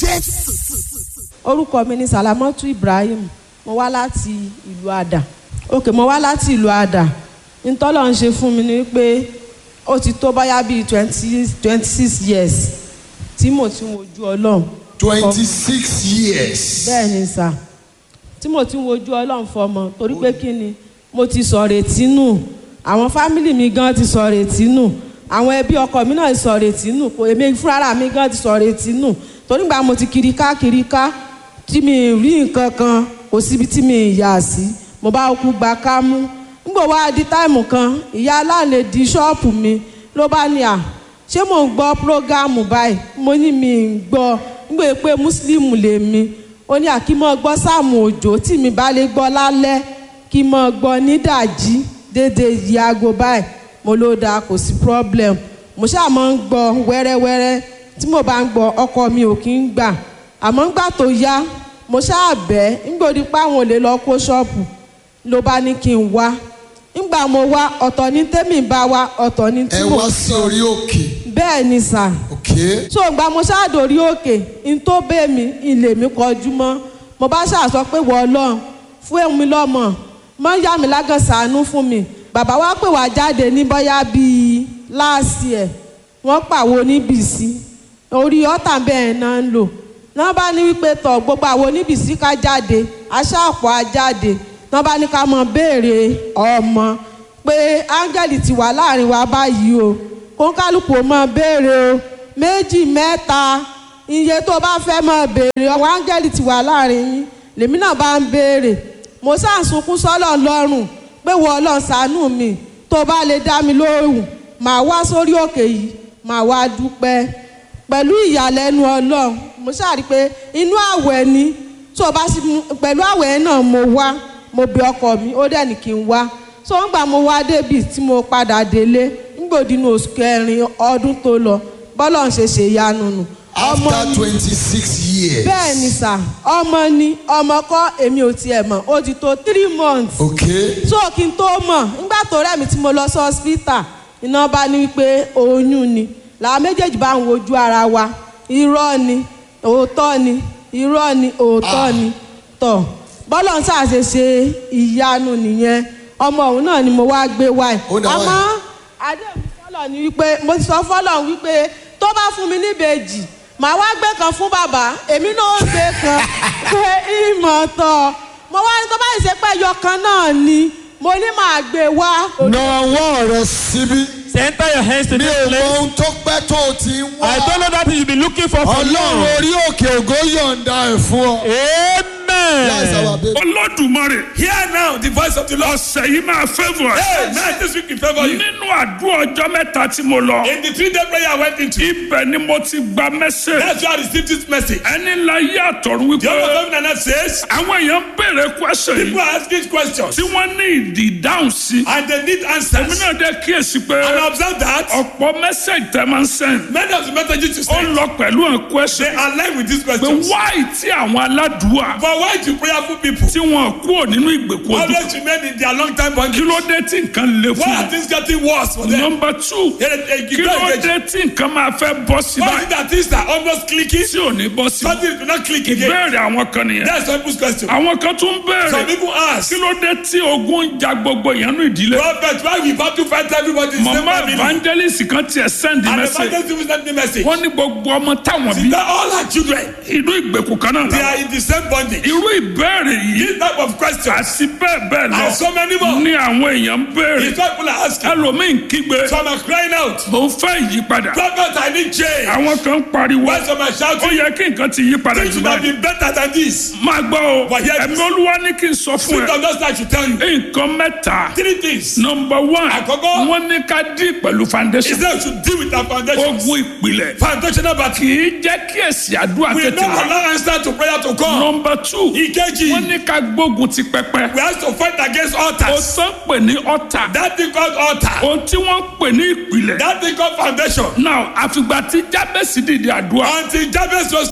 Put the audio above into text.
jésù. orúkọ mi ni salamatu ibrahim mo wá láti ìlú àdà òkè mo wá láti ìlú àdà ntọ́lọ̀ ń ṣe fún mi ni pé ó ti tó báyà bíi twenty twenty six years tí mo ti ń wojú ọlọ́run twenty six years. bẹ́ẹ̀ ni sà tí mo ti ń wojú ọlọ́run fọmọ torí pé kí ni mo ti sọ retí nù àwọn fámìlì mi gan ti sọ retí nù àwọn ẹbí ọkọ mi náà ti sọ retí nù kò èmi fúnra mi gan ti sọ retí nù torí gbà mo ti kiri ká kiri ká tí mi rí nǹkan kan kò síbi tí mi yà sí mo bá kú gba ká mú nígbà wá di táìmù kan ìyá aláàlẹ di ṣọ́ọ̀pù mi ló bá ní à ṣé mò ń gbọ́ prógámù báyìí mo ní mi ń gbọ́ nígbà pé mùsùlùmù lèmi ó ní àkímọ́ gbọ́ sáàmù òjò tí mi bá lè gbọ́ lálẹ́ kí mọ́ gbọ́ nídàjí dédé yìí aago báyìí mo ló dáa kò sí problem mo ṣáà máa ń gbọ́ wẹ́rẹ́wẹ́rẹ́ tí mo bá ń gbọ́ ọkọ mi ò kí ń gbà àmọ́ ńgbà tó yá mo ṣáà bẹ́ ńgbòdì pé àwọn ò lè lọ kó ṣọ́ọ̀bù ló bá ní kí n wá ńgbà mo wá ọ̀tọ̀ ní tèmi bá wá ọ̀tọ̀ ní tí ẹ mo wá sí orí òkè. bẹ́ẹ̀ ni sà okay. so gba mo ṣáàdórí òkè n tó bẹ́ẹ̀ mi ilé mi kọjú mọ́ mo bá ṣàṣọ pé wọ́n ọlọ́run fún èmi lọ́mọ mọ́ yá mi lágàn sàánú fún mi bàbá wa pè wá jáde ní bóyá bíi láàsì ẹ̀ wọ́n pàwo níbìsí orí ọ̀tà bẹ́ẹ̀ náà ń lò náà bá ní wípé tọ̀ gbogbo àwọn oníbìsí ká jáde aṣáàpọ̀ á jáde náà bá ní ká mọ béèrè ọmọ pé áńgẹ́lì ti wà láàrin wa báyìí o kónkálùkù ó mọ béèrè o méjì mẹ́ta iye tó bá fẹ́ mọ béèrè ọwọ́ áńgẹ́lì ti wà láàrin yín lèmi náà bá ń béèrè mo sàǹsunkún sọ́lọ̀ lọ́rùn pé wọ́n ọlọ́run ṣàánú mi tó bá lè dá mi lóhùn màá wá sórí òkè yìí màá wá dúpẹ́ pẹ̀lú ìyàlẹ́nu ọlọ́run mo ṣàrí pé inú àwẹ̀ ni tó bá sì pẹ̀lú àwẹ̀ náà mo wá mo bẹ ọkọ mi ó dẹ̀ ní kí n wá so ń gbà mo wá débi tí mo padà délé ngbòdì ní oṣù kẹrin ọdún tó lọ bọ́lọ̀ ń ṣe ṣe ìyanu nù. after twenty six years. bẹ́ẹ̀ ni sà ọmọ ni ọmọ kọ́ èmi ò tiẹ̀ mọ̀ ó ti tó three months. okay. so kí n tó mọ̀ nígbà tó rẹ̀ mi tí mo lọ sí hospital iná bá ní wípé oyún ni làwọn méjèèjì bá ń wojú ara wa irọ́ ni òótọ́ ni irọ́ ni òótọ́ ni tọ̀ bọ́lọ̀ ń ṣàṣe ṣe ìyanu nìyẹn ọmọ òun náà ni mo wá gbé wáyé Ó dà wáyé. àmọ́ àdéhùn fọlọ ni wípé mo ti sọ fọlọ wípé tó bá fún mi níbejì màá wá gbé kan fún bàbá èmi náà ó gbé kan pé ìmọ̀ tọ̀ mo wá ní tó bá yìí ṣe pé ẹyọ kan náà ni mo ní màá gbé wá. na ọwọ́ rẹ síbí. Center your hands to mi this ò mọ place. ohun tó pẹ́ tó o ti ń wá. I don't know that you be looking for for ọlọ́run long. orí òkè ògo yọ̀ǹda ẹ̀ fún ọ. That's our Amen. baby. olódùmarè Hear now the voice of the Lord. ọ̀sẹ̀ yìí máa favour Hey, ẹ̀. man, this week in favor you. nínú àdúrà ọjọ́ mẹ́ta tí mo lọ In the three day prayer I went into, ibẹ̀ ni mo ti gba mẹ́sẹ̀ that's why I received this message. ẹni ńlá yí àtọ̀run wípé The Lord of heaven and earth says, àwọn èèyàn ń béèrè question people yìí are asking questions tí wọ́n ní ìdí ìdáhùn sí and they need èmi answers. náà dé kíyèsí pé And I observe that ọ̀pọ̀ mẹ́sẹ̀gì tẹ́ máa ń send many of the messages you ó send, lọ pẹ̀lú àwọn they question align with these pé questions. wáì tí àwọn aládùúwà But why do prayerful people tí wọn kúrò nínú ìgbèkùn ojú always remain in their long time kí bondage? ló dé tí nǹkan le Why fún are wọn. things getting worse for them? nọmba two Yeah, yeah, you kí go ló engage. dé tí nǹkan máa fẹ́ bọ́ sí Why is báyìí it that things are almost clicking? tí ò ní bọ́ sí. Something do not click again. béèrè àwọn kan nìyẹn. That's some people's question. àwọn kan tún Some béèrè people ask, kí ló dé tí ogun ń ja gbogbo ìyanu ìdílé. Prophet, why we about to fight everybody in the same mama family? evangelist kan tiẹ̀ send And the message evangelist even sent me message. wọ́n ní gbogbo ọmọ táwọn bí That all our children, inú ìgbèkùn kan náà they làwọn. are in the same bondage. irú ìbéèrè yìí This type of questions àti bẹ́ẹ̀ bẹ́ẹ̀ lọ and so many more. ní àwọn èèyàn ń béèrè It's what people are asking. ẹlòmíín kígbe Some are crying out. mo ń fẹ́ ìyípadà Prophet, I need change. àwọn kan ń pariwo Why some are ó shouting? yẹ kí nǹkan ti yí padà Things jù should have báyìí. been better than this. máa gbọ́ o But yet- ẹ̀mí olúwa ní kí n sọ fún Spirit ẹ of God I should tell you. nǹkan mẹ́ta Three things. nọmba one Àkọ́kọ́. wọ́n ní ká dín pẹ̀lú He foundation said we should deal with our foundations. ogun ìpìlẹ̀ Foundational battle. kì í jẹ́ kí èsì àdúrà We tètè not wá allow answer to prayer to come. nọmba two Ìkejì. wọ́n ní ká gbógun ti pẹpẹ We have to fight against o altars. tán pè ní ọ̀tà That thing called altar. ohun tí wọ́n pè ní ìpìlẹ̀ That thing called foundation. now àfìgbà tí jábẹ́sì dìde àdúrà Until Jabez was